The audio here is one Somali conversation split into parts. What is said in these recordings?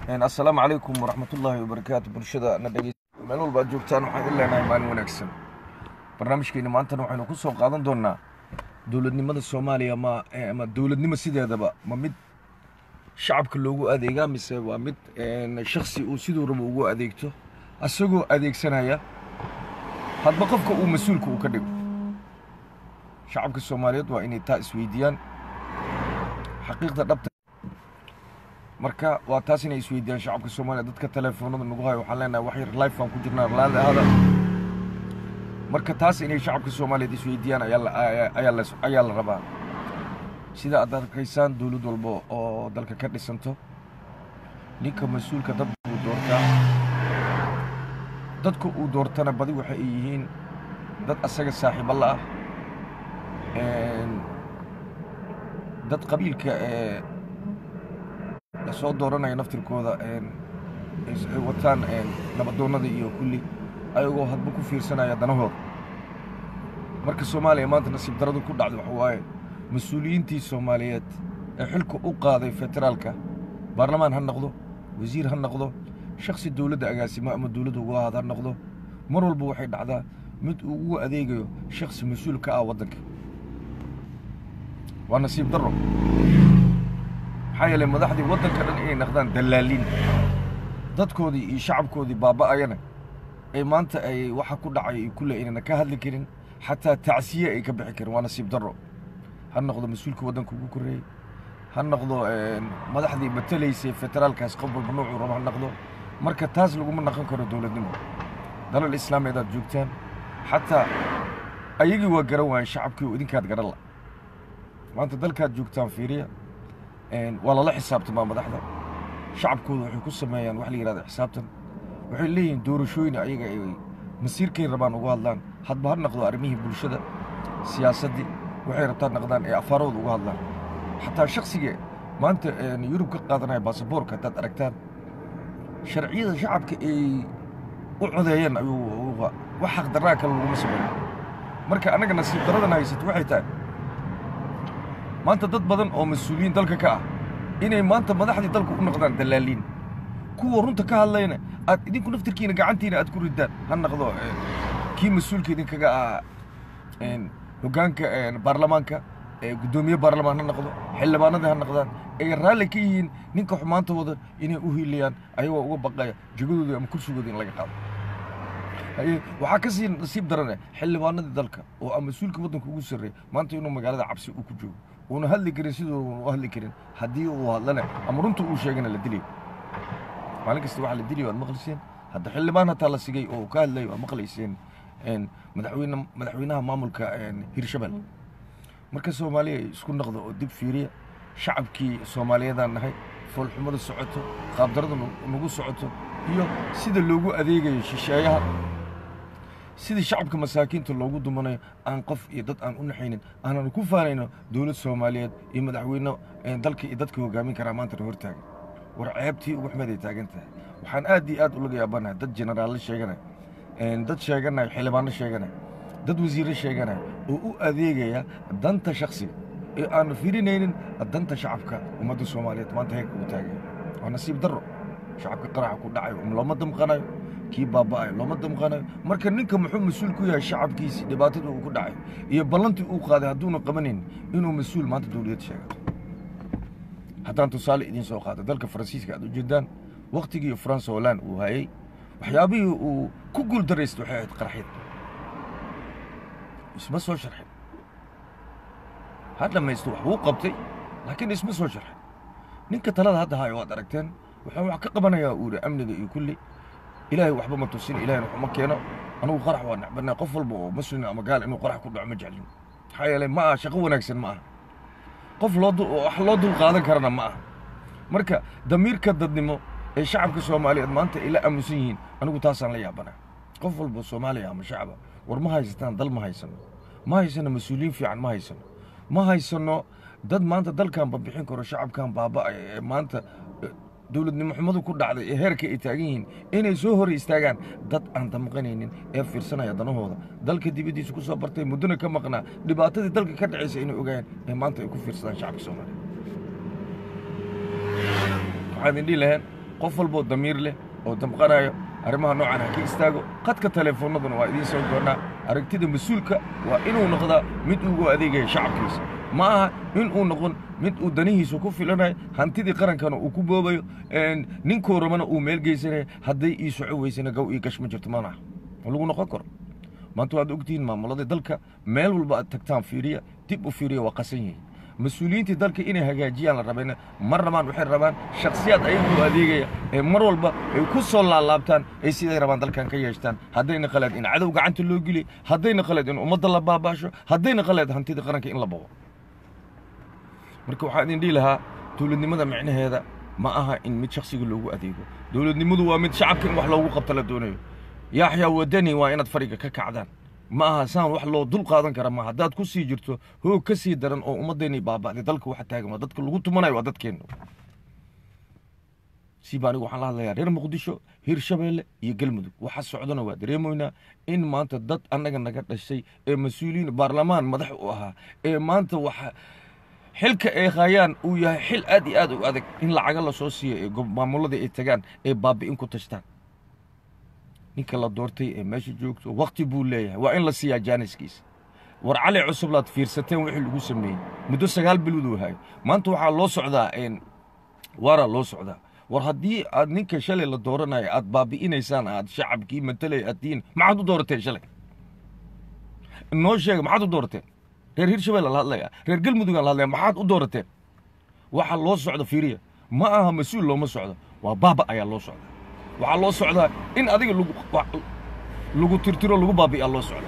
assalaamu calaykum waraxmatullaahi wabarakaatu bulshada na dhegeysa meel walba aad joogtaan waxaan idin leenahay maalin wanaagsan barnaamijkeena maantana waxaynu ku soo qaadan doonaa dowladnimada soomaaliya ma ama dowladnimo sideedaba ma mid shacabka loogu adeegaa mise waa mid shaksi uu siduu rabo ugu adeegto asagoo adeegsanaya hadba qofka uu mas-uulka uu ka dhigo shacabka soomaaliyeed waa inay taa isweydiiyaan xaqiiqda dhabta marka waa taas inay isweydiiyaan shacabka soomaaliya dadka telefoonada nagu hayo waxaan leenahay wax yar life baan ku jirnaa laada ahada marka taas inay shacabka soomaaliyeed isweydiiyaan ayaa la ayaa la ayaa la rabaa sida aad arkaysaan dowlad walba oo dalka ka dhisanto ninka mas-uulka dad uu doortaa dadka uu doortana badi waxa ay yihiin dad asaga saaxiibo la ah dad qabiilka ee lasoo dooranaya naftirkooda ay wataan nabadoonnada iyo kulli ayagoo hadba ku fiirsanaya danahooda marka soomaaliya maanta nasiib daradu ku dhacda waxa waaye mas-uuliyiintii soomaaliyeed ee xilka u qaaday federaalka baarlamaan ha noqdo wasiir ha noqdo shaksi dowladda agaasimo ama dowladda uga ahaad ha noqdo mar walba waxay dhacdaa mid uu ugu adeegayo shaksi mas-uul ka ah waddanka waa nasiib darro maxaa yeelay madaxdii waddanka dhan inay naqdaan dallaaliin dadkoodii iyo shacabkoodii baaba'ayana ee maanta ay waxa ku dhacay ay kulle aynana ka hadli karin xataa tacsiye ay ka bixi karin waa nasiib darro ha noqdo mas-uulka waddanka ugu korreeyey ha noqdo madaxdii matalaysay federaalkaas qof walba noocuu rabo ha noqdo marka taas laguma naqon karo dowladnimo dalal islaameed aad joogtaan xataa ayagii waa garan waayen shacabkii oo idinkaad garan la maanta dalkaad joogtaan fiiriya waa lala xisaabtamaa madaxda shacabkooda waxay ku sameeyaan wax la yidhahda xisaabtan waxay leeyihiin doorashooyin ayaga ay masiirkay rabaan uga hadlaan hadba ha noqdo arrimihii bulshada siyaasaddii waxay rabtaan naqdaan ee afaarooda uga hadlaan xataa shaksiga maanta yurub ka qaadanaya baasaboorka haddaad aragtaan sharciyada shacabka ay u codeeyeen ayuu wax xaqdarraa kale laguma sameeyo marka annaga nasiib daradan haysato waxay tahay maanta dad badan oo mas-uuliyiin dalka ka ah inay maanta madaxdii dalka u noqdaan dallaaliin kuwa runta ka hadlayna aad idinku naftirkiina gacantiina aad ku ridaan ha noqdo kii mas-uulka idinkaga ah hoggaanka baarlamaanka guddoomiye baarlamaan ha noqdo xildhibaanadii ha noqdaan ay raalli ka yihiin ninka xumaantooda inay u hiilayaan ayagoo uga baqaya jegadooda ama kursigooda in laga qaado waxaa ka sii nasiib darane xildhibaanadii dalka oo a mas-uulka waddanka ugu sarreeya maanta inuu magaalada cabsi uu ku joogo uuna hadli karin siduu u hadli karin haddii uu hadlana ama runta uu sheegana la dilayo maalin kasta waxa la dilayo waad maqlayseen hadda xildhibaan hataa la sigay oo ka hadlayo waad maqlayseen madaxweyne madaxweynaha maamulka hirshabelle marka soomaaliya isku noqdo oo dib fiiriya shacabkii soomaaliyeedaan nahay foolxumada socoto qaabdarada nagu socoto iyo sida loogu adeegayo shisheeyaha sidii shacabka masaakiinta loogu dumanayo aan qof iyo dad aan u naxaynin aanan ku faanayno dowlad soomaaliyeed iyo madaxweyne dalka iyo dadka hogaamin karaa maantana hortaagan war ceebtii ugu xumeed ay taagan tahay waxaan aad iyo aad ulaga yaabanahay dad jenaraallo sheeganaya dad sheeganaya xildhibaano sheeganaya dad wasiirro sheeganaya oo u adeegaya danta shaksiga ee aanu firinaynin danta shacabka ummadda soomaaliyeed maanta heerka uu taagaya waa nasiib darro shacabka qaraxa ku dhacayo looma damqanayo kii baaba'ayo looma damqanayo marka ninka muxuu mas-uul ku yahay shacabkiisii dhibaatada uu ku dhacayo iyo ballantii uu qaaday hadduuna qabanayn inuu mas-uul maanta dowliyad sheegato haddaan tusaale idiin soo qaado dalka faransiiska aad ujeedaan waktigii france holland uu hayey waxyaabihii uu ku guul daraystay waxay ahayd qaraxyad isma soo sharxin ha dhammaysto wax wuu qabtay laakiin isma soo sharxin ninka talada hadda hayo waad aragteen wuxuu wax ka qabanayaa uu yidhi amniga iyo kulli ilaahay waxba ma tusin ilahayna waxuma keeno anugu qarax waa necbanaa qof walba oo muslin ama gaal inuu qarax ku dhaco ma jeclin maxaa yeelay ma aha shaqo wanaagsan ma aha qof loo wax loo dul qaadan karana ma aha marka damiirka dadnimo ee shacabka soomaaliyeed maanta ay la aamusan yihiin anigu taasaan la yaabanaa qof walba soomaaliya ama shacaba war ma haysataan dal ma haysano ma haysano mas-uuliyiin fiican ma haysano ma haysano dad maanta dalkan babixin karo shacabkan baaba'aya ee maanta dowladnimo xumadu ku dhacday ee heerka ay taagan yihiin inay soo hor istaagaan dad aan damqanaynin ee fiirsanaya danahooda dalka dibaddiisa ku soo bartay muddona ka maqnaa dhibaatadii dalka ka dhacaysa inay ogaayaan ee maanta ay ku fiirsadaan shacabka soomaaliya waxaan idin dhihi lahayn qof walboo damiir leh oo damqanayo arrimaha noocan ha ka istaago qadka teleefoonnaduna waa idiin soo goonnaa aragtida mas-uulka waa inuu noqdaa mid ugu adeegaya shacabkiisa ma aha in uu noqon mid uu danihiisa ku filanayo hantidii qarankana uu ku boobayo ninkuu rabana uu meel geysanayo hadday ii soco weysana gow ii gash ma jirto maanaha ma lagu noqon karo maanta waad ogtihiin maamuladii dalka meel walba aad tagtaan fiiriya dib u fiiriya waa qasan yihiin mas-uuliyiintii dalka inay hagaajiyaan la rabayna mar rabaan waxay rabaan shakhsiyaad ayagoo adeegaya ee mar walba ay ku soo laalaabtaan ay siday rabaan dalkan ka yeeshtaan haddayna qaleed in cadow gacanta loo geliy haddayna qaleed in ummadda la baabaasho haddayna qaleed hantida qaranka in la bogo marka waxaan idin dhihi lahaa dowladnimada micnaheeda ma aha in mid shakhsiga loogu adeego dowladnimadu waa mid shacabka in wax loogu qabta la doonayo yaaxyaa wadani waa inaad fariga ka kacdaan ma aha saan wax loo dul qaadan kara ma haddaad ku sii jirto hoog ka sii daran oo ummaddeennii baaba'day dalka waxa taagan waa dadka lagu tumanayo waa dadkeenna siiba anigu waxaan la hadlayaa reer muqdisho hirshabeelle iyo galmudug waxa socdana waa dareemoynaa in maanta dad annaga naga dhashay ee mas-uuliyiin baarlamaan madax u ahaa ee maanta waxa xilka ay hayaan uu yahay xil aad iyo aad u adag in lacaga la soo siiyo ee maamuladii ay tagaan ee baabi'in ku tashtaan ninka la doortay ee meesha joogto wakti buu leeyahay waa in la siiyaa jaaniskiisa war cali cusublaad fiirsateen wixii lagu sameeyey muddo sagaal bilooduu hayo maanta waxaa loo socdaa waaraa loo socdaa war haddii aad ninka shalay la dooranayo aad baabi'inaysaan aad shacabkii matalay aad tihiin maxaad u doorateen shalay noo sheega maxaad u doorateen reer hirshabelle la hadlaya reer galmudugaan la hadlaya maxaad u doorateen waxa loo socda fiiriya ma aha mas-uul looma socdo waa baaba ayaa loo socda waxaa loo socdaa in adiga lagu tirtiro lagu baabi'iyaa loo socda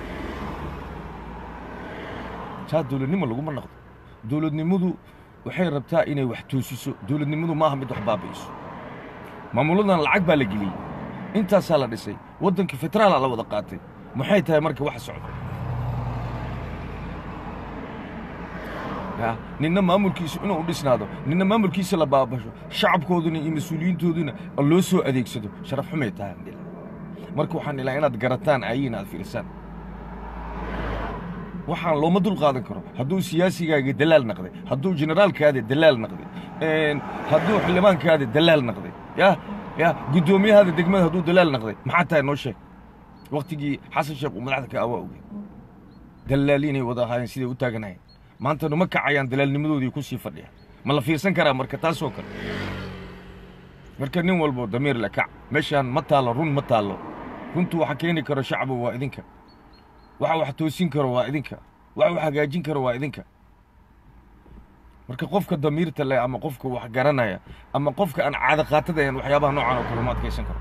saa dowladnimo laguma naqdo dowladnimadu waxay rabtaa inay wax toosiso dowladnimadu ma aha mid wax baabi'iso maamuladan lacag baa la geliyey intaasaa la dhisay waddankii federaalaa la wada qaatay maxay tahay marka waxa socda ninna maamulkiisu inuu dhisnaado ninna maamulkiisa la baabasho shacabkooduna iyo mas-uuliyiintooduna loo soo adeegsado sharaf xumay tahay marka waxaan ilaa inaad garataan ayiin aad fiirsaan waxaan looma dul qaadan karo hadduu siyaasigaaga dalaal naqday hadduu generaalkaada dalaal naqday hadduu xildhibaankaada dalaal naqday ya ya guddoomiyahaada degmada hadduu dalaal naqday maxaa tahay noo sheeg waktigii xasan sheekh uu madaxda ka awaa ogey dalaaliinay wada ahaayeen siday u taaganayeen maanta numa kacayaan dalaalnimadoodii ku sii fadhiya ma la fiirsan karaa marka taasoo kale marka nin walbo damiir la kac meeshaan ma taallo run ma taallo runtu waxa keeni karo shacbu waa idinka waxa wax toosin karo waa idinka waxa wax hagaajin karo waa idinka marka qofka damiirta leh ama qofka wax garanaya ama qofka aan caada qaatadayan waxyaabaha noocan oo kale ma adkaysan karo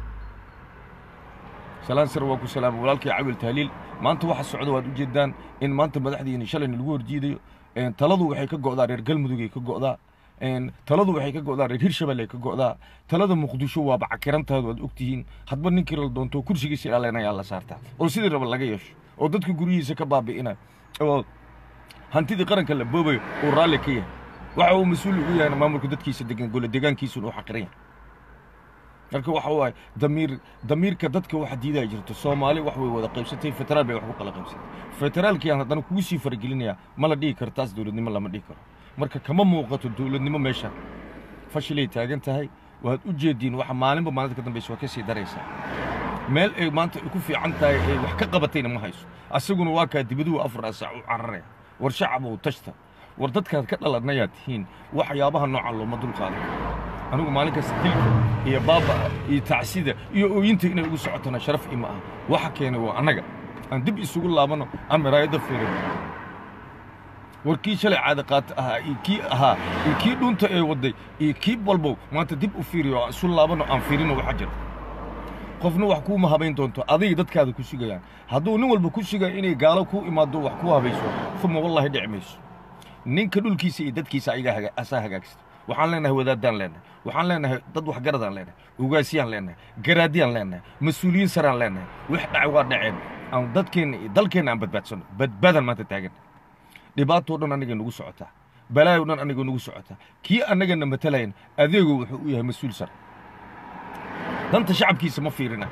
salaan sir waa ku salaama walaalkii cawil tahliil maanta waxa socda waad u jeedaan in maanta madaxdiina shalayna lagu horjiidayo taladu waxay ka go'daa reer galmudugay ka go'daa taladu waxay ka go'daa reer hirshabelle ka go'daa talada muqdisho waaba cakirantaadu waad ogtihiin hadba ninkii la doonto kursigiisa ilaalinayaa la saartaa oo sidii raba laga yeesho oo dadka guryihiisa ka baabi'ina oo hantidii qaranka la boobayo uu raalli ka yahay waxa uu mas-uul ugu yahayna maamulka dadkiisa degan gole degaankiisuna uu xaqiran yahay marka waxa waaye damiir damiirka dadka waxa diidaa jirto soomaali wax way wada qaybsatay federaal bay wax ku kala qaybsatay federaalkii aan haddana kugu sii faragelinayaa ma la dhihi karo taas dowladnimo lama dhihi karo marka kama muuqato dowladnimo meesha fashilay taagan tahay waad u jeediin waxa maalinba maalinta ka dambaysa waa ka sii daraysaa meel ay maanta ay ku fiican tahay ay wax ka qabatayna ma hayso asaguna waa kaa dibaduhu afar saac u cararaya war shacabow tashta war dadkaad ka dhalanayaa tihiin waxyaabaha noocan looma dul qaadan anigu maalin kasta dilka iyo baabaa iyo tacsida iyo ooyinta inay ugu socotona sharaf ima ah waxa keenay waa annaga aan dib isugu laabanno aan miraayadda fiirino war kii shalay caada qaata ahaa iyo kii ahaa iyo kii dhunta ee wadday iyo kii walbow maanta dib u fiiriyo aan isu laabanno aan fiirino waxa jira qofna wax kuuma habayn doonto adiga dadkaada ku sugayaan hadduu nin walba ku sugayo inay gaalo ku imaado wax ku habayso uma wallahi dhici mayso ninka dhulkiisa iyo dadkiisa ayagaa asaa hagaagsta waxaan leenahay wadaadaan leenahay waxaan leenahay dad waxgaradaan leenahay ugaasiyaan leenahay garaadiyaan leenahay mas-uuliyiin saraan leenahay wax dhacay waa dhaceen aan dadkeenna iyo dalkeenna aan badbaadsano badbaadaan maanta taagan dhibaatoo dhan annaga nagu socotaa balaayo dhan annaga nagu socotaa kii annagana matalayan adeegu wuxuu u yahay mas-uul sar danta shacabkiisa ma fiirina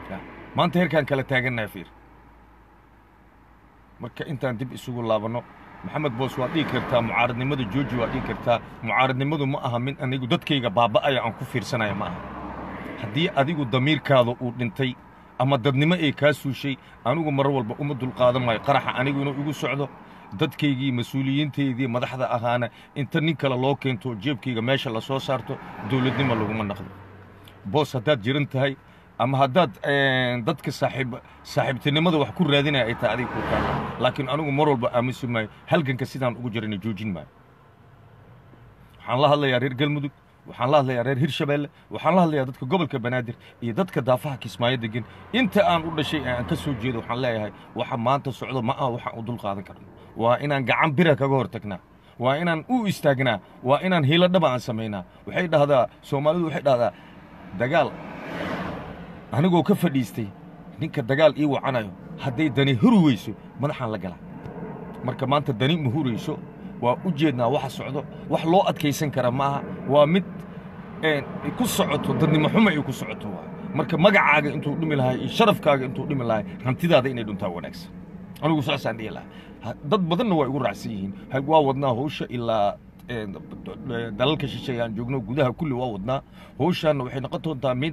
maanta heerkaan kala taagannahay fiir marka intaan dib isugu laabanno maxamed boos waad dhihi kartaa mucaaradnimada jooji waad dhihi kartaa mucaaradnimadu ma aha mid anigu dadkayga baaba'aya aan ku fiirsanaya ma aha haddii adigu damiirkaada uu dhintay ama dadnimo ay kaa suushay anigu mar walba uma dulqaadan maayo qaraxa anigu inuu igu socdo dadkaygii mas-uuliyiintaydii madaxda ahaana inta nin kale loo keento jeebkayga meesha la soo saarto dowladnimo laguma naqdo boos haddaad jiran tahay ama haddaad dadka saaxiib saaxiibtinimada wax ku raadinaya ay tahay adiga ku taala laakiin anigu mar walba aaminsi maayo halganka sidaan ugu jirana joojin maayo waxaan la hadlayaa reer galmudug waxaan la hadlayaa reer hirshabeelle waxaan la hadlayaa dadka gobolka banaadir iyo dadka daafaha kismaayo degan inta aan u dhashay ee aan ka soo jeedo waxaan leeyahay waxa maanta socdo ma aha waxaan u dul qaadan karno waa inaan gacan bira kaga hor tagnaa waa inaan u istaagnaa waa inaan hiilo dhaba aan samaynaa waxay dhahdaa soomaalidu waxay dhahdaa dagaal anigoo ka fadhiistay ninka dagaal ii wacanayo hadday dani huri weyso madaxaan la galaa marka maanta dani ma hurayso waa u jeednaa waxa socdo wax loo adkaysan kara ma aha waa mid ku socoto dadnimo xuma ay ku socoto waa marka magacaaga intuu dhimi lahay iyo sharafkaaga intuu dhimi lahay hantidaada inay dhuntaa wanaagsan anigu saasaan dhihi lahaa dad badanna waa igu raacsan yihiin waa wadnaa hawsha ilaa dalalka shisheeye aan joogno gudaha kulli waa wadnaa hawshaanna waxay noqon doontaa mid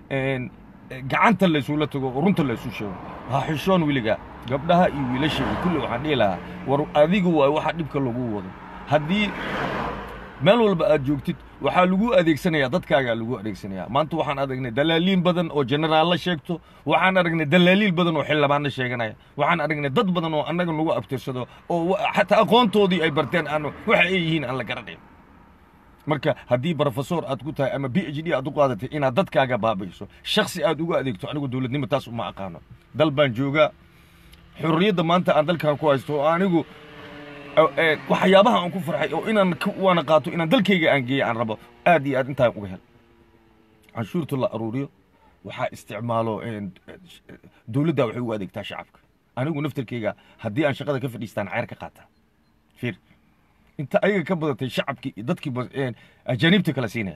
gacanta laysula tago oo runta laysu sheego ha xishoon weligaa gabdhaha iyo wiilasha iyo kulli waxaan dhihi lahaa war adigu waay waxa dhibka lagu wado haddii meel walba aad joogtid waxaa lagu adeegsanayaa dadkaagaa lagu adeegsanayaa maanta waxaan aragnay dalaaliin badan oo jenaraallo sheegto waxaan aragnay dalaaliil badan oo xildhibaanno sheeganaya waxaan aragnay dad badan oo annaga nagu abtirsado oo xataa aqoontoodii ay barteen aan waxa ay yihiin aan la garanayn marka haddii brofesor aad ku tahay ama b h d aad u qaadatay inaad dadkaaga baabayso shaksi aad ugu adeegto anigu dowladnimo taas uma aqaano dal baan joogaa xurriyadda maanta aan dalkan ku haysto oo anigu waxyaabaha aan ku farxay oo inaan waana qaato inaan dalkayga aan geeya aan rabo aad iyo aad intaan uga hel canshuurta la aruuriyo waxaa isticmaalo dowladda waxay ugu adeegtaa shacabka anigu naftarkayga haddii aan shaqada ka fadhiistaan ceyr ka qaataa fiir inta ayaga ka badatay shacabkii iyo dadkii ajaaniibta kala siinaya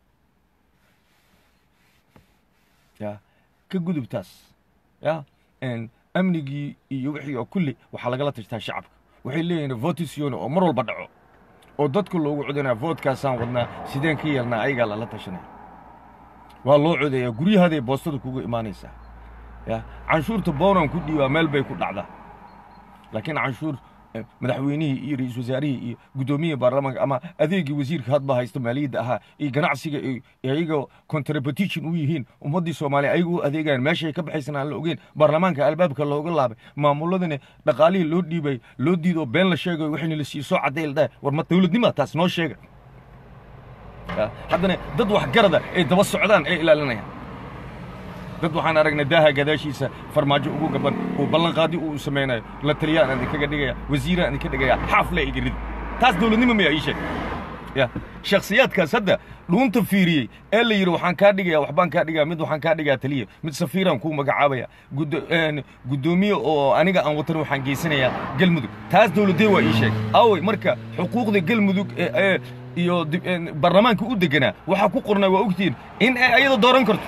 ya ka gudubtaas ya amnigii iyo wixii oo kulli waxaa lagala tashtaa shacabka waxay leeyihiin votision oo mar walba dhaco oo dadka loogu codanaya voodkaasaan wadnaa sideen ka yeelnaa ayagaa lala tashanaya waa loo codeeyaa guryahaday boostada kugu imaanaysaa ya canshuurta boonaan ku dhiibaa meel bay ku dhacdaa laakiin canshuur madaxweynihii iyo ra-iisul wasaarihii iyo guddoomiyihii baarlamaanka ama adeegii wasiirka hadba haysta maaliyadda ahaa iyo ganacsiga ayaga contributition u yihiin ummaddii soomaaliya ayaga u adeegayaan meeshay ka baxaysan aan la ogeyn baarlamaanka albaabka looga laabay maamuladani dhaqaalihii loo dhiibay loo diido been la sheegayo waxayna la siiyo soo cadday la dhahay war ma dowladnima taas noo sheega haddana dad waxgarada ay daba socdaan ee ilaalinayaan dad waxaan aragnay daaha gadaashiisa farmaajo ugu gaban uu ballanqaadi uu samaynayo la taliyaan aan idinkaga dhigaya wasiiraan idinka dhigaya xaafle iga rid taas dowladnimo miyaa ii sheeg ya shakhsiyaadkaas hadda dhuunta fiiriyey ee la yidhi waxaan kaa dhigaya waxbaan kaa dhigaya mid waxaan kaa dhigaa taliya mid safiiraan kuu magacaabaya guddoomiye oo aniga aan watan waxaan geysanayaa galmudug taas dowladee waa ii sheeg awey marka xuquuqda galmudug iyo baarlamaanka u deganaa waxaa ku qornaa waa ogtihiin in ay ayada dooran karto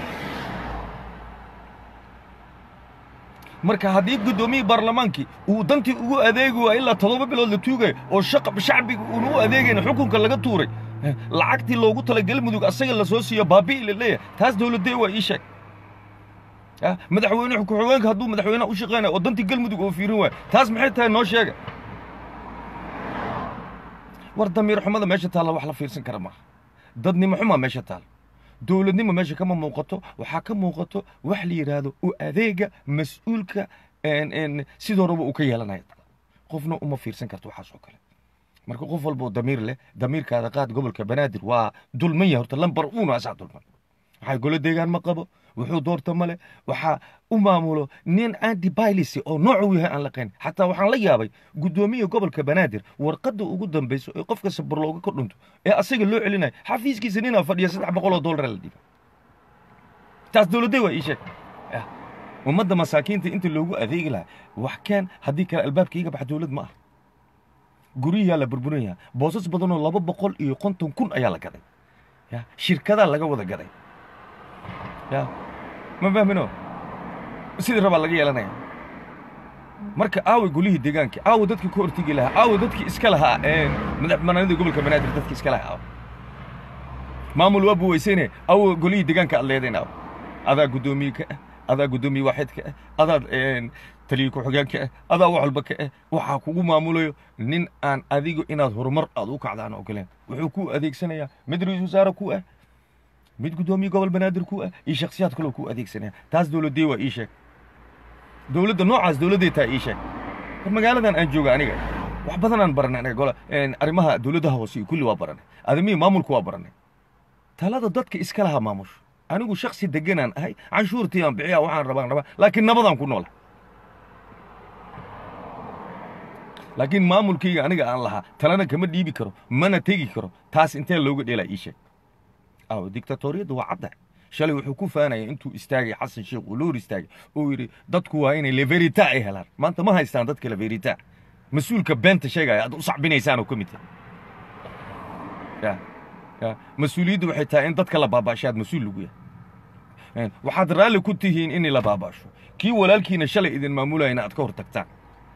marka haddii guddoomiyii baarlamaankii uu dantii ugu adeegi waa ilaa toddoba bilood la tuugayo oo shacbiga uuna u adeegayna xukunka laga tuuray lacagtii loogu tala galmudug asaga la soo siiyo baabi'i la leeyahay taas dowladee waa ii sheeg madaxweyne ku-xigeenka hadduu madaxweynaha u shaqeynayo oo dantii galmudug oo fiirin waayo taas maxay tahay noo sheega war damiir xumada meesha taalla wax la fiirsan kara maaha dadnimo xumaa meesha taalla dowladnimo meesha kama muuqato waxaa ka muuqato wax la yidhaahdo u adeega mas-uulka sidoo raba uu ka yeelanaya qofna uma fiirsan karto waxaas oo kale marka qof walba oo damiir leh damiirkaada qaad gobolka banaadir waa dulman yahay horta lambar uuna asaa dulman waxaa golo deegaan ma qabo wuxuu doorta male waxaa u maamulo nin anti bailisi oo noocu yahay aan laqayn xataa waxaan la yaabay guddoomiya gobolka banaadir warqadda ugu dambayso ee qofka sabir looga ka dhunto ee asaga loo celinayo xafiiskiisa ninaa fadhiya saddex boqol oo dollar la dhiiba taas dowladday waa ii sheeg ummadda masaakiinta inta loogu adeegi lahaa wax keen haddii kale albaabka iga bax dowlad ma ah guryahaa la burburinayaa boosas badanoo laba boqol iyo konton kun ayaa la gaday ya shirkadaa laga wada gaday ya ma fahmino sidii rabaa laga yeelanaya marka aawe golihii deegaanka aawe dadkii ka hortegi lahaa aawe dadkii iska lahaa madaxbanaanida gobolka banaadir dadkii iska lahaa aawe maamul waa buweysayne aawe golihii deegaanka aad leedayn aawe adaa guddoomiye ka ah adaa guddoomiye waaxidka ah adaad taliye ku-xigeenka ah adaa wax walba ka ah waxaa kugu maamulayo nin aan adigu inaad horumar aad u kacdaan ogoleen wuxuu ku adeegsanayaa mid ra-iisul wasaare ku ah mid guddoomiye gobol banaadir ku ah iyo shakhsiyaad kaloo ku adeegsanaya taas dowladdee waa ii sheeg dowladda noocaas dowladday taa ii sheeg war magaaladan aan jooga aniga wax badan aan baranay aniga gola arrimaha dowladaha hoose iyo kulli waa baranay adamihii maamulku waa baranay talada dadka iska lahaa maamusho anigu shaksi deganaan ahay canshuurtii aan bixiya waxaan rabaan rabaa laakiin nabadaan ku noola laakiin maamulkayga aniga aan lahaa talana kama dhiibi karo mana tegi karo taas intee looga dheelaa ii sheeg aw dictatoriyadda waa cadda shalay wuxuu ku faanaya intuu istaagay xasan sheekh uu loor istaagay uu yidhi dadku waa inay leverita ay helaan maanta ma haystaan dadka leverita mas-uulka beenta sheegaya aad u sacbinaysaan oo ka mid tahay ya mas-uuliyaddu waxay tahay in dadka la baaba'sho aad mas-uul lagu yahay waxaad raalli ku tihiin in la baaba'sho kii walaalkiina shalay idin maamulayana aad ka hor tagtaan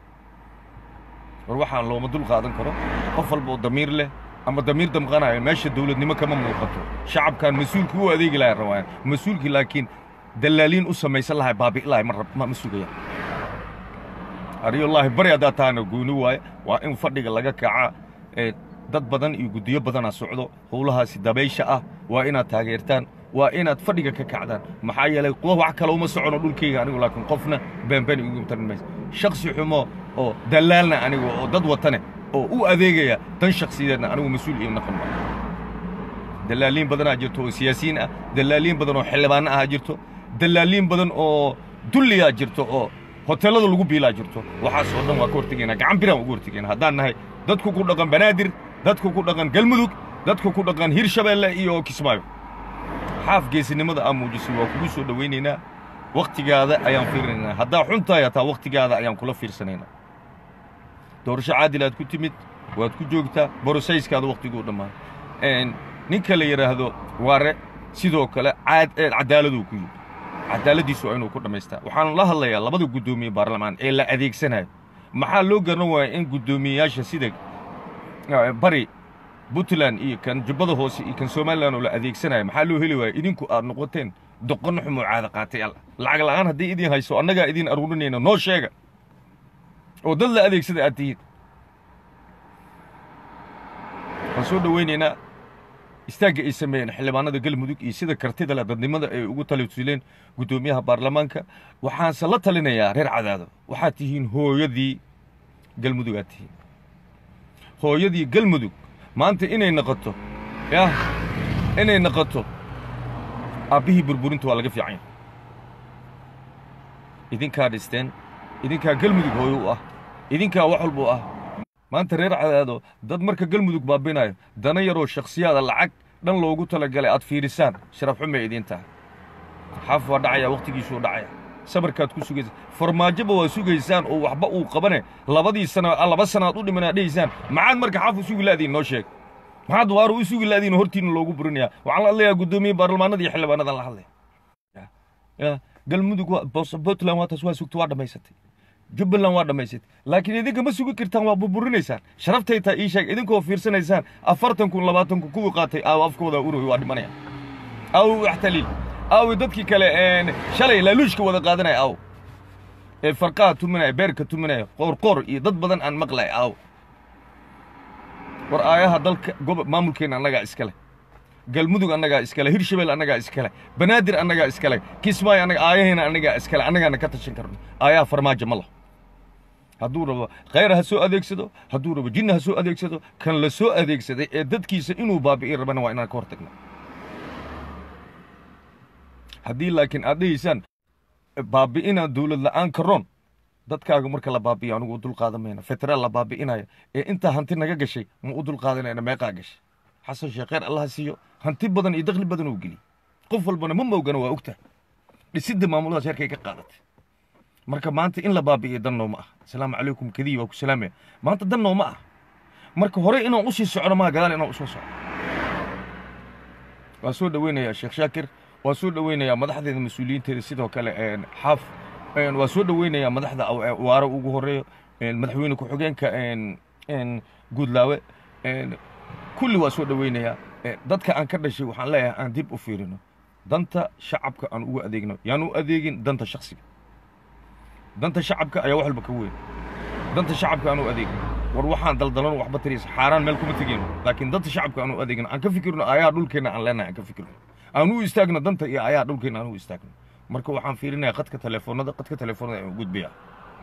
war waxaan looma dul qaadan karo qof walba oo damiir leh ama damiir damqanayo meesha dawladnimo kama muuqato shacabkan mas-uulka u adeegi lahay rabaan mas-uulkii laakiin dallaaliin u samaysan lahay baabi'i lahay ma ma ma sugaya ariyullaahi bari haddaa taana gooni waaye waa in fadhiga laga kaca dad badan iyo guddiyo badanaa socdo howlahaasi dabaysha ah waa inaad taageertaan waa inaad fadhiga ka kacdaan maxaa yeelay kuwa wax kale uma socono dhulkayga anigu laakiin qofna beenbeen igu tarin mayso shaksi xumo oo dallaalna anigu oo dad watane oo u adeegaya dan shaksiyadeedna anigu mas-uul iyo naqon maayo dallaaliin badanaa jirto oo siyaasiyiin ah dallaaliin badan oo xildhibaano ah jirto dallaaliin badan oo dulliyaa jirto oo hoteellada lagu biilaa jirto waxaas oo dhan waa ka hortegaynaa gacan biraan ugu hortegaynaa haddaan nahay dadku ku dhaqan banaadir dadku ku dhaqan galmudug dadku ku dhaqan hirshabeelle iyo kismaayo xaaf geesinimada aa muujisay waa kugu soo dhowaynaynaa wakhtigaada ayaan fiirinaynaa haddaa xun tahay hataa wakhtigaada ayaan kula fiirsanaynaa doorasho caadil aad ku timid waad ku joogtaa borosayskaada wakhtiguu dhammaan ninka la yidhaahdo waare sidoo kale cadaaladuu ku yimid cadaaladdiisu waa inuu ku dhammaystaa waxaan la hadlayaa labada guddoomiye baarlamaan ee la adeegsanayo maxaa loo garan waaya in guddoomiyeyaasha sida bari puntland iyo kan jubbada hoose iyo kan somalilan oo la adeegsanayo maxaa loo heli waaya idinku aad noqoteen doqon xumoo caada qaatay alla lacag la'aan haddii idin hayso annagaa idin aruurinayna noo sheega oo dad la adeegsada aad tihiin waan soo dhowaynaynaa istaagga ay sameeyeen xildhibaanada galmudug iyo sida kartida leh dadnimada ay ugu talituleen guddoomiyaha baarlamaanka waxaanse la talinayaa reer cadaado waxaad tihiin hooyadii galmudug aad tihiin hooyadii galmudug maanta inay noqoto yah inay noqoto aabbihii burburinta waa laga fiican yahay idinkaa dhisteen idinkaa galmudug hooyo u ah idinkaa wax walba u ah maanta reer cadaado dad marka galmudug baabinayo dana yaroo shakhsiyaada lacag dhan loogu talagalay aad fiirisaan sharaf xumay idiin tahay xaaf waa dhacaya wakhtigiisuu dhacaya sabarkaad ku sugaysaan farmaajoba waa sugaysaan oo waxba uu qabane labadii sana laba sanaad u dhimanaa dhehaysaan maxaad marka xaaf u sugi la'diin noo sheeg maxaad waaru u sugi la'diin hortiina loogu burinayaa waxaan la hadlayaa guddoomiye baarlamaanada iyo xildhibaanadan la hadlaya galmudug puntland waa taas waa sugta waa dhammaysatay jubbaland waa dhammaysatay laakiin idinka ma sugi kartaan waa burburinaysaan sharaftay taa ii sheeg idinkoo fiirsanaysaan afartan kun labaatan kun kuwii qaatay aaw afkooda uroy waa dhimanaya aaw waxtaliil aawi dadkii kale shalay laaluushka wada qaadanaya aaw ee farqaha tuminaya beerka tuminaya qoorqoor iyo dad badan aan maqlay aaw war aayaha dalka gobo maamulkeenna annagaa iska leh galmudug annagaa iskale hirshabeel annagaa iskale banaadir annagaa iskale kismaayo annaga aayaheena annagaa iskale annagaana ka tashan karno aayaha farmaajo ma laho hadduu rabo khayr ha soo adeegsado hadduu rabo jinna ha soo adeegsado kan la soo adeegsaday ee dadkiisa inuu baabi'i rabana waa inaan ka hor tagna haddii laakiin aad dhehaysaan baabi'inaa dawlad la'aan karoon dadkaaga marka la baabi'iyo anugu u dulqaadan mayna federaal la baabi'inayo ee intaa hanti naga gashay ma u dulqaadanayna meeqaa gashay xasan sheekh khayr allah siiyo hanti badan iyo dakhli badan uu geliyey qof walbana ma moogana waa ogtahay dhisidda maamuladaas heerkay ka qaadatay marka maanta in la baabi'iyo dan nooma ah asalaamu calaykum kadiyi waa ku salaamaya maanta dan nooma ah marka hore inaan usii socno maa gadaal inaan usoo socno waan soo dhoweynayaa sheekh shaakir waan soo dhoweynayaa madaxdeeda mas-uuliyiinteeda sidoo kale xaaf een, waa soo dhoweynayaa madaxda aw- ee waare ugu horeeyo een, madaxweyne ku-xigeenka een, een, guudlaawe een, kulli waa soo dhoweynayaa Ee, dadka aan ka dhashay waxaan leeyahay aan dib u fiirino danta shacabka aan ugu adeegno yaan u adeegin danta shaksiga danta shacabka ayaa wax walba ka weyn danta shacabka aan u adeegin war waxaan daldalan waxba tariisa xaaraan meel kuma tegeyno laakiin danta shacabka aan u adeegin aan ka fikirno ayaa dhulkeenna aan leenahay aan ka fikirno aan u istaagno danta iyo ayaa dhulkeenna aan u istaagno marka waxaan fiirinayaa qadka telefoonada qadka telefoonada ayaan u gudbayaa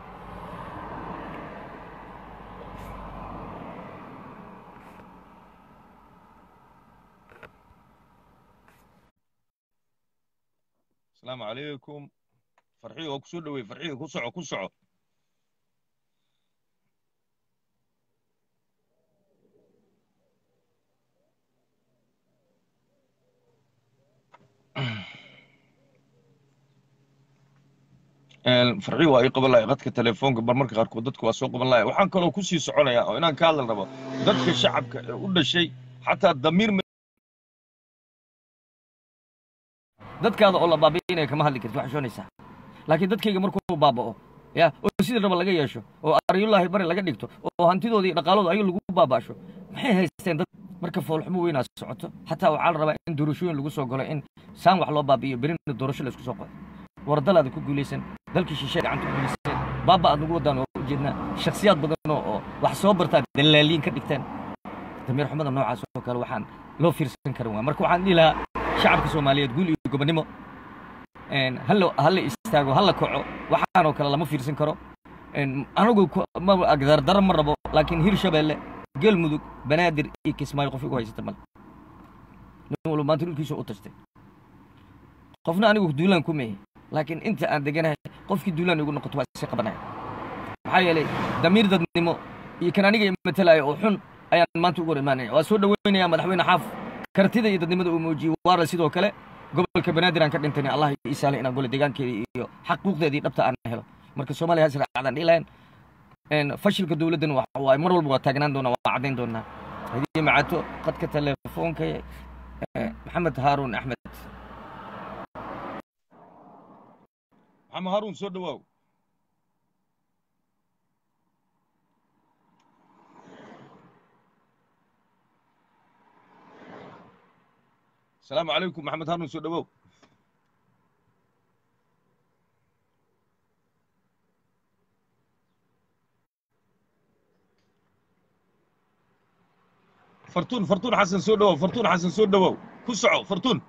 asalaamu calaykum farxiyo waa ku soo dhowey farxiyo ku soco ku soco Een, farxiyo waa ii qaban lahay qadka telefoonka bar marka qaarkood dadku waa soo qaban lahay waxaan kaloo ku sii soconayaa oo inaan ka hadli rabo dadka shacabka ee u dhashay xataa damiir ma- dadkaada oo la baabi'inaya kama hadli karti waxaa shoonaysaa laakiin dadkayga markuu baaba'o ya oo sidii raba laga yeesho oo aryullaahi bari laga dhigto oo hantidoodii dhaqaalooda ayuu lagu baaba'sho maxay haysteen dad marka foolxumo weynaa socoto xataa waxaa la rabaa in doorashooyin lagu soo galo in saan wax loo baabi'iyo berina doorasho la isku soo qodo war dalaada ku guulaysan dalkii shishe gacanta ku guulayseen baaba aad nagu wadaan oo ujeednaa shakhsiyaad badan oo oo wax soo bartaan dalaaliin ka dhigteen damiir xumada noocaas oo kale waxaan loo fiirsan karin waa marka waxaan dhihi lahaa shacabka soomaaliyeed guul iyo gobonimo een, hala hala istaago hala kaco waxaanoo kale lama fiirsan karo een, anigu ku- ma agdardara ma rabo laakiin hirshabeelle galmudug banaadir iyo kismaayo qof igu haysata male nin walba maanta dhulkiisa u tashtay qofna anigu duulaan ku meehe laakiin inta aan deganahay qofkii duulaan igu noqoto waa isi qabanaya maxaa yeelay damiir dadnimo iyo kan aniga matalaayo oo xun ayaan maanta ugu hor imaanaya waa soo dhoweynayaa madaxweyne xaaf kartida iyo dadnimada uu muujiyey waara sidoo kale gobolka banaadir aan ka dhintayna allah ii sahlay inaan gole deegaankeeda iyo xaquuqdeedii dhabta aan helo marka soomaaliya has raacdaan dhihi lahayn een, fashilka dowladdan waxa waaye mar walba waa taagnaan doonaa waa caddayn doonaa hadii macato qadka telefoonka eh, maxamed haaruun axmed maxamed haruun soo dhowaaw asalaamu calaykum maxamed haruun soo dhowow fartuun fartuun xasan soo dhowow fartuun xasan soo dhowow ku soco fartuun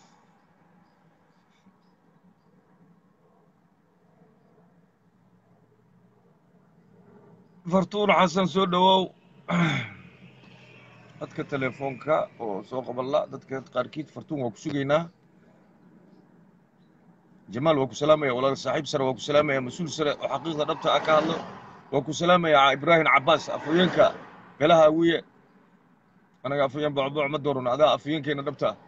fartuun xasan soo dhowow dadka telefoonka oo soo qaballa dadka qaarkiid fartuun waa ku sugaynaa jamaal waa ku salaamaya walaal saaxiib sare waa ku salaamaya mas-uul sare oo xaqiiqda dhabta ah ka hadlo waa ku salaamaya ibraahim cabaas afhayeenka beelaha awiye anaga afhayeen bocboc ma dooran adaa afhayeenkeena dhabta ah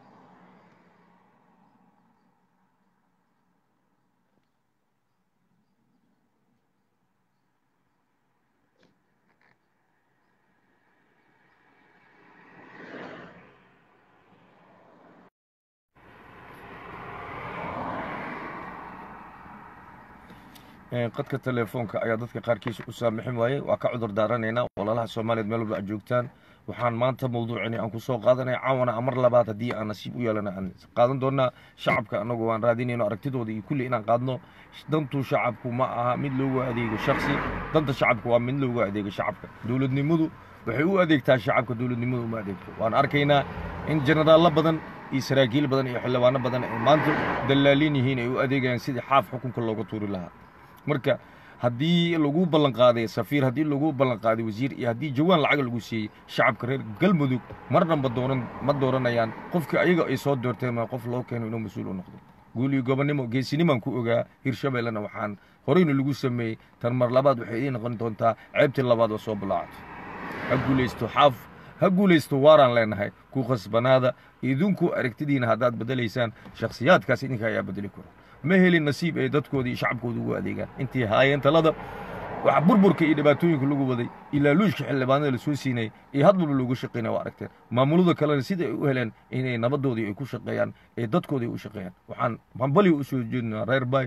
Een, qadka telefoonka ayaa dadka qaarkiisa u saamixin waayey waa ka cudur daaranaynaa walaalaha soomaaliyeed meel walba aad joogtaan waxaan maanta mawduucini aan ku soo qaadanaya caawana amar labaad haddii aan nasiib u yeelana aan qaadan doonaa shacabka annagu waan raadinayno aragtidooda iyo kulli inaan qaadno dantu shacabku ma aha mid loogu adeego shaksi danta shacabku waa mid loogu adeego shacabka dowladnimadu waxay u adeegtaa shacabka dowladnimadu uma adeegto waan arkaynaa in generaallo badan iyo saraakiil badan iyo xildhibaano badan ay maanta dallaaliin yihiin ay u adeegayaan sidii xaaf xukunka looga tuuri lahaa marka haddii lagu ballan qaaday safiir haddii lagu ballan qaaday wasiir iyo haddii jawaan lacag lagu siiyey shacabka reer galmudug marnaba dooran ma dooranayaan qofkii ayaga ay soo doorteen ma qof loo keeno inuu mas-uul u noqdo guul iyo gobonnimo geesinimaan ku ogaa hirshabeellena waxaan horeyna lagu sameeyey tan mar labaad waxay idiin noqon doontaa ceebtii labaad oo soo bilaacato ha guulaysto xaaf ha guulaysto waaraan leenahay ku khasbanaada idinku aragtidiina haddaad bedelaysaan shakhsiyaadkaas idinka ayaa bedeli kara ma helin nasiib ay dadkoodii shacabkooda ugu adeegaan intii haayeen talada waxa burburka iyo dhibaatooyinka lagu waday ilaa luushka xildhibaanada la soo siinay iyo hadbalba loogu shaqaynaya waa aragteen maamulada kalena sida ay u heleen inay nabadoodii ay ku shaqeeyaan ee dadkoodii u shaqeeyaan waxaan hambaliga u soo jeedinaa reer bay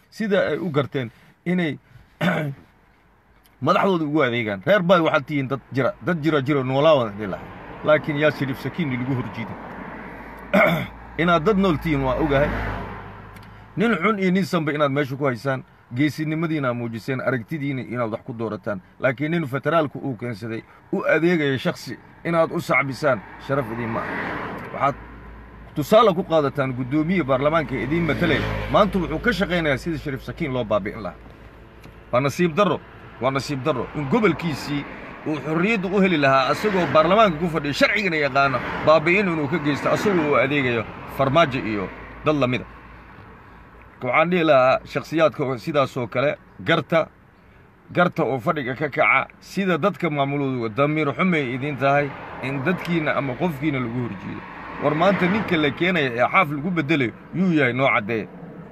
sida ay u garteen inay madaxdooda ugu adeegaan reer baay waxaad tihiin dad jira dad jira jiro noolaa wada dhihi lahay laakiin yaa shariif sakiin lagu horjiiday inaad dad nool tihiin waa ogahay nin xun iyo nin sanba inaad meesha ku haysaan geesinimadiina muujiseen aragtidiina inaad wax ku doorataan laakiin nin federaalku uu keensaday u adeegaya shaksi inaad u sacbisaan sharaf idiin ma ah waxaad tusaale ku qaadataan guddoomiye baarlamaanka ee idiin matalaya maanta wuxuu ka shaqaynayaa sida shariif sakiin loo baabi'in lahaa waa nasiib darro waa nasiib darro in gobolkiisii uu xorriyadda u heli lahaa asagoo baarlamaanka ku fadhiya sharcigana yaqaano baabi'in inuu ka geysto asagoo uu adeegayo farmaajo iyo dad lamida waxaan dhihi lahaa shakhsiyaadka sidaasoo kale garta garta oo fadhiga ka kaca sida dadka maamulooda damiir xumay idiin tahay in dadkiinna ama qofkiina lagu horjiido war maanta ninka la keenaya ee xaaf lagu beddelayo yuu yahay noo caddeeya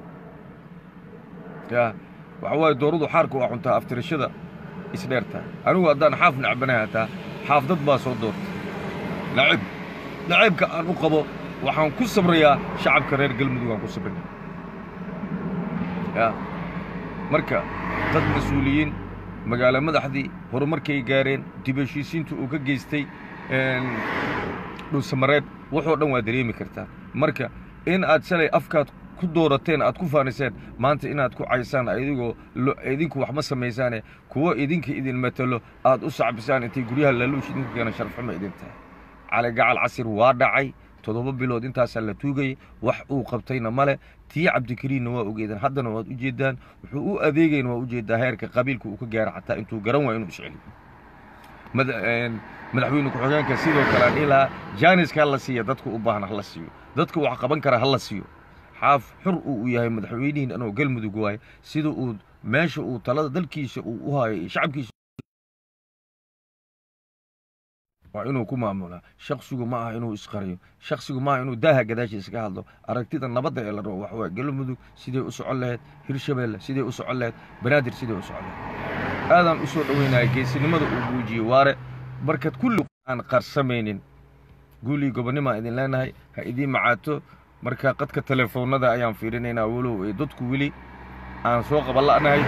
ya waxa waaye dooradu xaarka waa cuntaa aftirashada isdheertaa anigu haddaan xaaf nacbanahay hataa xaaf dad baa soo doortay nacib naciibka aan u qabo waxaan ku sabrayaa shacabka reer galmudug aan ku sabrina ya marka dad mas-uuliyiin magaalo madaxdii horumarkay gaareen dib heshiisiinta uu ka geystay dhulsamareed wuxoo dhan waa dareemi kartaa marka in aad shalay afkaad ku doorateen aad ku faaniseen maanta inaad ku caysaan adigoo idinku wax ma samaysaane kuwo idinka idin matalo aad u sacbisaan intay guryaha laaluush idinku keena sharafxuma idin tahay cali gacal casir waa dhacay toddoba bilood intaasaa la tuugayay wax uu qabtayna male tii cabdikariinna waa ogeedaan haddana waad ujeeddaan wuxuu u adeegayn waa ujeeddaa heerka qabiilka uu ka gaara xataa intuu garan waa inuu isceliyo madaxweyne ku-xigeenka sidoo kale aan dhihi lahaa jaaniska hala siiya dadka u baahan hala siiyo dadka wax qaban kara hala siiyo xaaf xur uu u yahay madaxweynihiin anoo galmudug waaye sida uu meesha uu talada dalkiisa uu u hayo shacabkiisa waa inuu ku maamulaa shaksigu ma aha inuu isqariyo shaksigu ma aha inuu daaha gadaashiisa ka hadlo aragtida nabadda ee la rabo waxa waaye galmudug siday u socon lahayd hirshabeelle siday u socon lahayd banaadir siday u socon lahayd aadaan u soo dhoweynaya geesinimada uu muujiyey waare markaad kulli aan qarsamaynin guulii gobonnimaan idin leenahay ha idiin macaato marka qadka telefoonnada ayaan fiirinaynaa walow ee dadku weli aan soo qaban la'nahay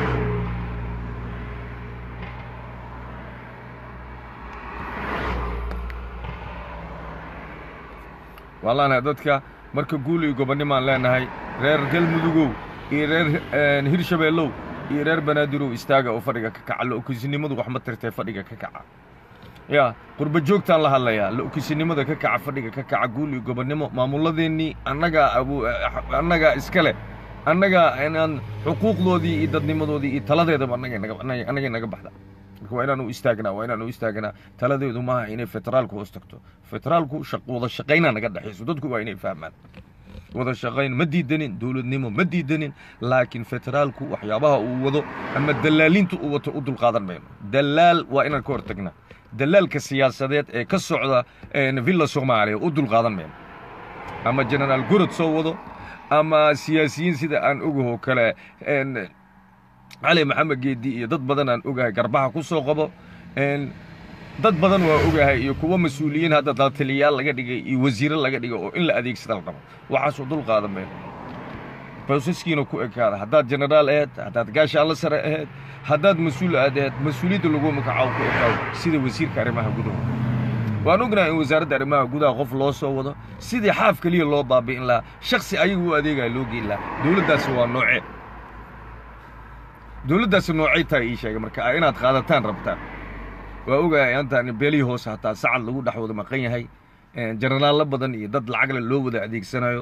waan leenahay dadka marka guulii gobonnimaan leenahay reer galmudugow iyo reer hirshabeellow iyo reer banaadirow istaaga oo fadhiga ka kaca la-okisinimadu wax ma tirtee fadhiga ka kaca ya qurba joogtaan la hadlayaa la-okisinimada ka kaca fadhiga ka kaca guul iyo gobonnimo maamulladeennii annagaa abu annagaa iska leh annagaa inaan xuquuqdoodii iyo dadnimadoodii iyo taladeedaba annagay naga baxda marka waa inaan u istaagnaa waa inaan u istaagnaa taladeedu maaha inay federaalku hoos tagto federaalku wada shaqaynaa naga dhexayso dadku waa inay fahmaan wada shaqayn ma diidanin dowladnimo ma diidanin laakiin federaalku waxyaabaha uu wado ama dallaalinta uu wato u dulqaadan mayno dallaal waa inaan ka hortagnaa dallaalka siyaasadeed ee ka socda villa soomaaliya u dulqaadan mayno ama generaal gorod soo wado ama siyaasiyiin sida aan ogahoo kale cali maxamed geedi iyo dad badan aan ogahay garbaha ku soo qabo dad badan waa ogahay iyo kuwo mas-uuliyiin hadda daataliyaal laga dhigay iyo wasiiro laga dhigay oo in la adeegsada la rabo waxaasoo dul qaadan mayno boosaskiina ku ekaada haddaad generaal aheed haddaad gaashaanla sare aheed haddaad mas-uul aad aheed mas-uuliyadda lagu magacaabo ku ekaado sida wasiirka arrimaha gudaha waan ognahay in wasaaradda arrimaha gudaha qof loo soo wado sidii xaaf keliya loo baabi'in lahaa shaksi ayaga u adeegaya loo geyn lahaa dowladdaasi waa noocee dowladdaasi noocay tahay ii sheegay marka inaad qaadataan rabtaan waa ogahay antaan beelihii hoose hataa sacad lagu dhex wada maqan yahay jenaraallo badan iyo dad lacagle loo wada adeegsanayo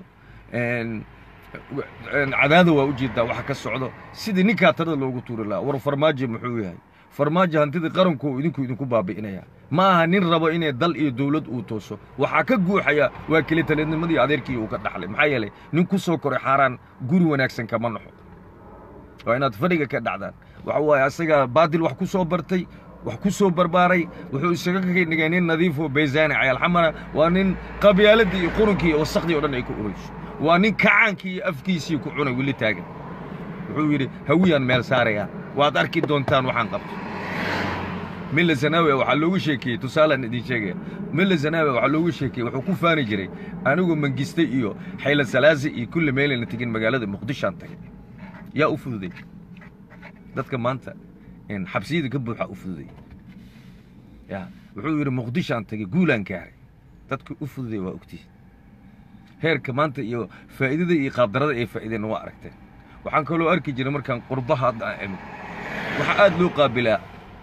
cadaada waa ujeedaa waxa ka socdo sidii ninkaa talada loogu tuuri lahaa war farmaajo muxuu yahay farmaajo hantidii qaranku idinku idinku baabi'inaya ma aha nin rabo inay dal iyo dowlad uu tooso waxaa ka guuxaya waa keli taliadnimadii adeerkii uu ka dhaxlay maxaa yeelay nin ku soo koray xaaraan guri wanaagsan kama naxo waa inaad fadhiga ka dhacdaan waxa waaye asagaa baadil wax ku soo bartay wax ku soo barbaaray wuxuu isaga ka dhigay nin nadiifoo baysaani cayaalxamana waa nin qabyaaladii iyo qurunkii iyo wasakhdii o dhan ay ku urayso waa nin kacaankii iyo afkiisii ku cunay weli taagan wuxuu yidhi hawiyaan meel saarayaa waad arki doontaan waxaan qabto milla zanaawe waxaa loogu sheekeeyey tusaalaan idin sheegaya milla zanaawe waxaa loogu sheekeeyey wuxuu ku faani jiray anigoo mangistay iyo xayla salaasi iyo kulli meelayna tegin magaalada muqdishoaan tagay yaa u fududay dadka maanta een, xabsiyada ka buuxa u fududay ya wuxuu yidhi muqdishoaan tagay guulaan gaaray dadka u fududay waa ogtihin heerka maanta iyo faa'iidada iyo qaabdarada ay faa'iideen waa aragteen waxaan kaloo arki jiray markaan qurbaha hadda aan imid waxaa aad loo qaabilaa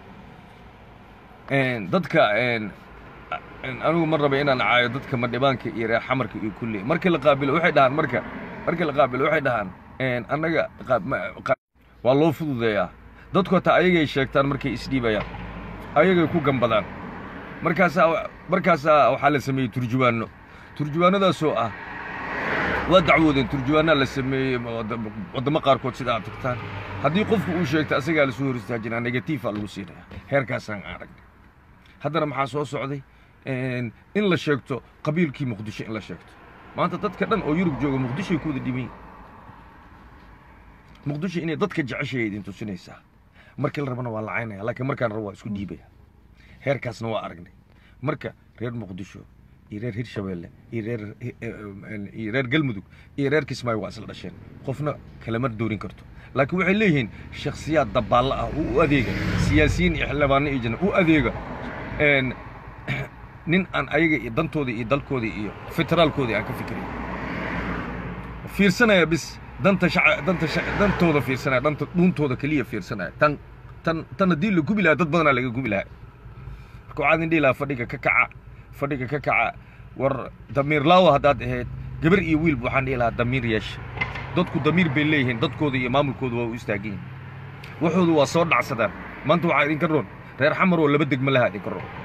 een, dadka een, een, anigu ma raba inaan caayo dadka madhibaanka iyo reer xamarka iyo kulli markii la qaabilo waxay dhahaan marka markii la qaabilo waxay dhahaan een, annaga qaab- ma- qa- waa loo fududeeyaa dadku hataa ayagay sheegtaan markay isdhiibayaan ayagay ku gambadaan markaasaa markaasaa waxaa la sameeyey turjuwaanno turjuwaannadaasoo ah waa dacwoodeen turjuwaannaa la sameeyey wadda- waddamo qaarkood sida aad tagtaan haddii qofku uu sheegto asagaa lasoo hor istaajinaa negatiifa lagu siinaya heerkaasaan aragnay haddana maxaa soo socday een, in la sheegto qabiilkii muqdisho in la sheegto maanta dadka dhan oo yurub jooga muqdishoay ku wada dhiban yihin muqdisho inay dadka jeceshay idin tusinaysaa markii la rabana waa lacaynaya laakiin markaan rabo waa isku dhiibaya heerkaasna waa aragnay marka reer muqdisho iyo reer hirshabeelle iyo reer iyo reer galmudug iyo reer kismaayo waa isla dhasheen qofna kalama doorin karto laakiin waxay leeyihiin shakhsiyaad dabaallo ah oo u adeega siyaasiyiin iyo xildhibaano iyo jana u adeega een, nin aan ayaga iyo dantooda iyo dalkooda iyo federaalkooda aan ka fikirin fiirsanaya bis danta shaca danta shaca dantooda fiirsanaya danta dhuuntooda keliya fiirsanaya tan tan tan haddii la gubi lahaa dad badanaa laga gubi lahaa marka waxaad indhihi lahaa fadhiga ka kaca fadhiga ka kaca war damiir laawa haddaad ahayd gabar iyo wiilba waxaan dhihi lahaa damiir yeesha dadku damiir bay leeyihiin dadkooda iyo maamulkooda waa u istaagan yihin waxoodu waa soo dhacsadaan maanta waxaa idinka roon reer xamar oo laba degmo lahaa idinka roon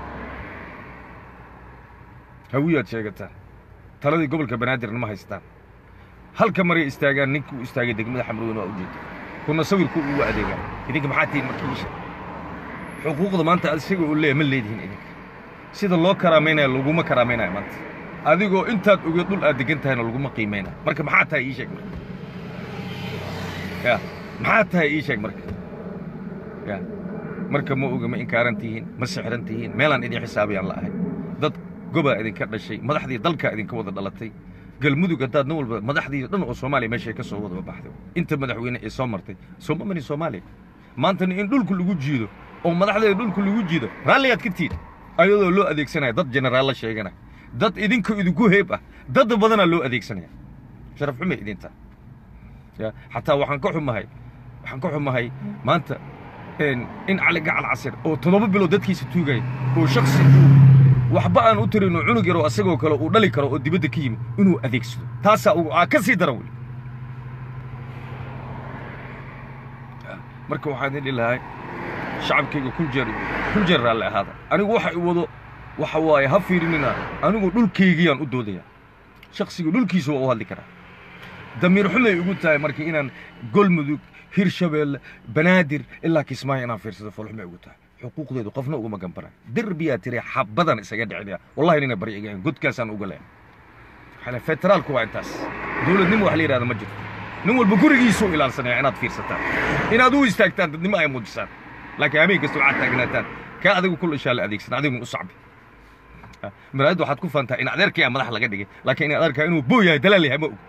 hawiyaad sheegataan taladii gobolka banaadirna ma haystaan halka maray istaagaan ninkii u istaagay degmada xamrweyn waa ujeeda kuna sawirku ugu adeegaan idinka maxaa tihiin marka iisha xuquuqda maanta isaga uu leeyahay ma leedihin idinka sida loo karaamaynayo laguma karaamaynayo maanta adigoo intaad ogeed dhul aad degan tahayna laguma qiimaynayo marka maxaa tahay ii sheeg marka ya maxaa tahay ii sheeg marka ya marka ma oga ma inkaaran tihiin ma sixran tihiin meelaan idin xisaabayaan la ahay dad gobaa idinka dhashay madaxdii dalkaa idinka wada dhalatay galmudug haddaad nin walba madaxdii dhan oo soomaaliya meeshay ka soo wada baxday inta madaxweyne ee soo martay sooma marin soomaaliya maantana in dhulku lagu jiido oo madaxdeeda dhulku lagu jiido raalliyaad ka tiid ayadoo loo adeegsanaya dad jenaraallo sheeganaya dad idinka idinku heeb ah dad badanaa loo adeegsanaya sharaf xumay idinta ya xataa waxaan ka xumahay waxaan ka xumahay maanta een, in cali gacal casir oo toddoba bilood dadkiisa tuugaya oo shaksi uu waxba aan u tarin oo cunug yaroo asagoo kale uu dhali karo oo dibadda ka yimi inuu adeegsado taasaa ugu aa ka sii daran weli marka waxaan idhi lahay shacabkayga kun jeer kun jeer raalli ahaada anigu waxa i wado waxa waaye ha fiirinina anigu dhulkaygiyaan u doodaya shaksigu dhulkiisa waa u hadli karaa damiir xumay igu tahay marka inaan golmudug hirshabeelle banaadir ilaa kismaayo inaan fiirsado folxumay igu tahay xuquuqdeedu qofna ugama gambana derbiyaa tiri xabadan isaga dhicinaya wallahi nina bari igahan godkaasaan uga leehay waxaa federaalku waa intaas dowladnimo wax la yidhahda ma jirto nin walba gurigiisuu ilaalsanaya inaad fiirsataan inaad u istaagtaan dadnimo ay muujisaan laakiin habeen kasta waxaad taagnaataan kaa adigu kul ishaa la adeegsan adigun u sacbi maraayadda waxaad ku faantaa in adeerkaya madax laga dhigay laakiin in adeerkaa inuu boo yahay dalaal yahay ma og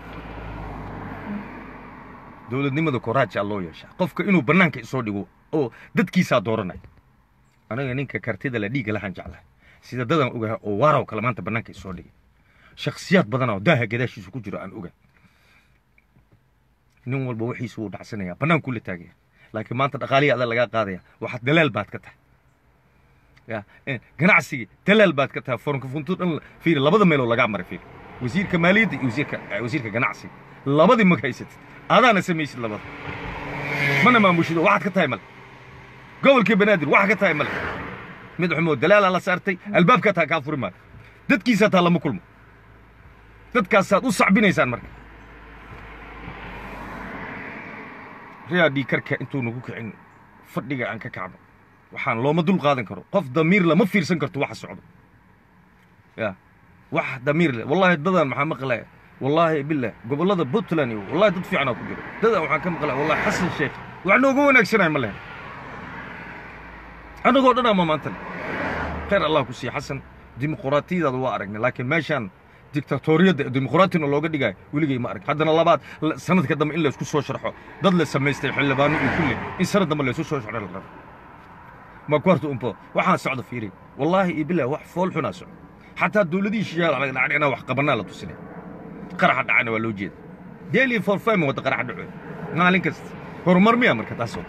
dowladnimada koraajaa loo yeeshaa qofka inuu bannaanka isoo dhigo oo dadkiisaa dooranaya anaga ninka kartida la dhiiga lahaan jeclahay sida dadaan ogahay oo waaraw kale maanta bannaanka isoo dhigay shakhsiyaad badanoo daaha gadaashiisa ku jiro aan ogahay nin walba wixiisu wuu dhacsanaya bannaankuu la taagaya laakiin maanta dhaqaalihii adaa lagaa qaadaya waxaad dalaal baad ka tahay ya ganacsigii dalaal baad ka tahay foronka funtu dhan fiiri labada meeloo lagaa maray fiiri wasiirka maaliyadda iyo wasiirka wasiirka ganacsiga labadii mag haysatid adaana samaysid labada mana maamushido waxaad ka tahay male gobolkii banaadir waxaa ka tahay male mid xumoo dalaalaa la saartay albaabkaa taa kaa furi maayo dadkiisaa taa lama kulmo dadkaasaad u sacbinaysaan marka riyaa dhiikarka intuu nagu kicin fadhiga aan ka kacno waxaan looma dul qaadan karo qof damiir lama fiirsan karto waxa socdo ya wax damiir leh wallahi dadaan maxaa maqlaya wallaahi billah gobollada puntland iyo wallahi dad fiicanaa ku jiro dadaan waxaan ka maqlaya wallahi xasan sheekh wax nooga wanaagsanaya ma lehen annagoo dhan ama maanta leh khayr allah ku siiya xasan dimuquraatiyadaada waa aragnay laakiin meeshaan dictatoriyadda dimuqraatiyana looga dhigayo weligay ma arag haddana labaad la- sanadka dambe in laysku soo sharxo dad la samaystay xildhibaano iyo kulle in sanad dambe laysu soo sharxo la rabo ma ku harta umpo waxaan socda fiiri wallaahi iyo bilah wax fool xunaa socda xataa dowladihii shishaal laga dhacay inaan wax qabanaa la tusinay qaraxa dhacana waa loo jeeda daily for fame wadda qaraxa dhaco maalin kasta horumar miya marka taasoo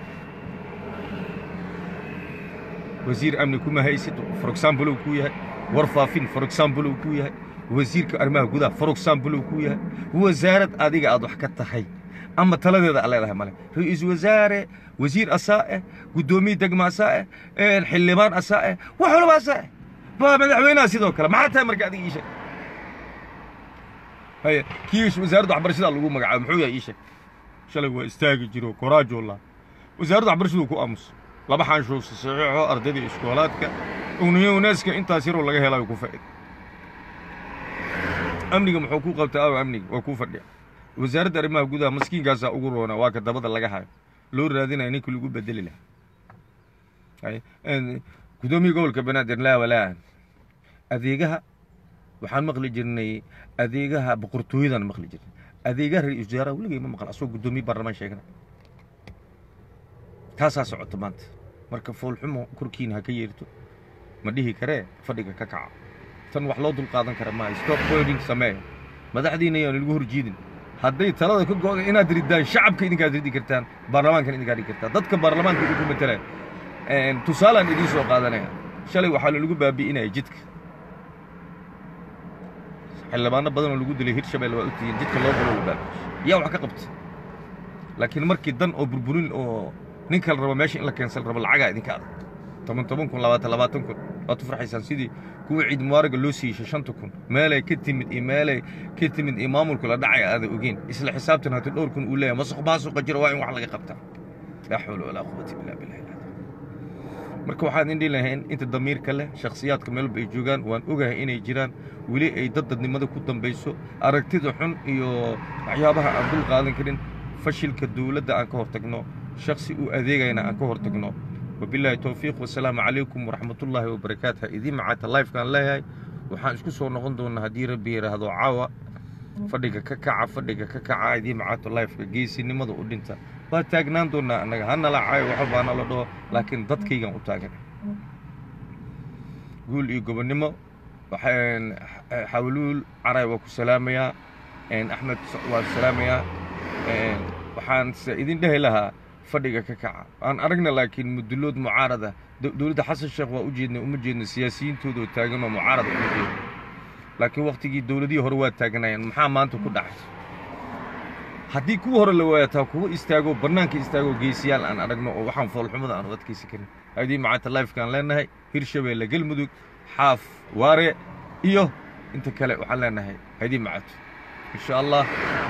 wasiir amni kuma haysid for example uu ku yahay war faafin for example uu ku yahay wasiirka arrimaha gudaha for example uu ku yahay wasaarad adiga aad wax ka tahay ama taladeeda aad leedahay male ra-iisul wasaare wasiir asaa eh guddoomiye degma asaa eh xildhibaan asaa eh wax walba asaa eh waa madaxweynaha sidoo kale maxaa tahay marka adiga ii sheeg haye kii wasaaradda waxbarashada lagu magacaabo muxuu yahay ii sheeg shalay waa istaagi jiro koraajoola wasaaradda waxbarashadu ku aamus laba xaanshow saxiixo ardaydii iskoolaadka ugniyo unaaska intaas yaroo laga helayo ku faa'iid amniga muxuu ku qabtaa aw amniga waa ku fadhiya wasaaradda arrimaha gudaha maskiinkaasaa ugu roona waa ka dabada laga hayo loo raadinaya ninkii lagu bedeli lahaa Haye, een, guddoomiye gobolka banaadir laa walaa adeegaha waxaan maqli jirnay adeegaha boqortooyadan maqli jirnay adeegaha ra-iisul wasaaraha weligay ma maqal asagoo guddoomiye baarlamaan sheegana taasaa socota maanta marka foolxumo korkiina ha ka yeerto ma dhihi karee fadhiga ka kaca tan wax loo dulqaadan kara maaha stop boarding samee madaxdiina ayaan lagu horjiidin hadday talada ka go'da inaad riddaan shacabka idinkaad ridi kartaan baarlamaankan idinkaad ridi kartaan dadka baarlamaanka idinku matalaan tusaalaan idiin soo qaadanaya shalay waxaa lagu baabi'inaya jidka xildhibaano badan oo lagu dilay hirshabelle waa ogtihiin jidka loo galo la baabi'ishay yaa wax ka qabta laakiin markii dan oo burburin oo ninka la rabo meesha in la keensal rabo lacagaa idinka adag toban toban kun labaatan labaatan kun waad u farxaysaan sidii kuwa ciid mubaaraga loo siiyey shanta kun meelay ka timid iyo meelay ka timid iyo maamulku la dhacay aada ogeen isla xisaabtan haddii dhowr kun uu leeyahay masuq maasuqa jira waa in wax laga qabtaa laa xawla walaa quwata illaa billah marka waxaan idin dhihi lahayn inta damiirka leh shakhsiyaadka meel walba ay joogaan waan ogahay inay jiraan weli ay dad dadnimada ku dambayso aragtida xun iyo waxyaabaha aan dul qaadan karin fashilka dowladda aan ka hortagno shakhsi u adeegayna aan ka hortagno wabilaahi towfiiq wasalaamu calaykum waraxmatullaahi wabarakaatu idiin macaata lifekaan leeyahay waxaan isku soo noqon doonaa haddii rabbi yidhaahdo caawa fadhiga ka kaca fadhiga ka kaca idiin macaato lifeka geesinimada u dhinta waa taagnaan doonaa annaga ha nala caayo waxa baa nala dhaho laakiin dadkaygaan u taagan guul iyo gobonnimo waxaan xawluul caray waa ku salaamayaa axmed waa salaamayaa waxaan se idin dhehi lahaa fadhiga ka kaca aan aragna laakiin mudulood mucaarada dowladda xasan sheekh waa u jeedna uma jeedna siyaasiyiintooda oo taagan oo mucaarada uma jeedna laakiin waktigii dowladihii hore waa taaganayeen maxaa maanta ku dhacay haddii kuwa hore la waayataa kuwa istaago bannaanka istaago geesiyaal aan aragno oo waxaan foolxumada aan u adkaysan karin haddii macaanta lifekaan leenahay hirshabeelle galmudug xaaf waare iyo inta kale waxaan leenahay haydii macato insha allah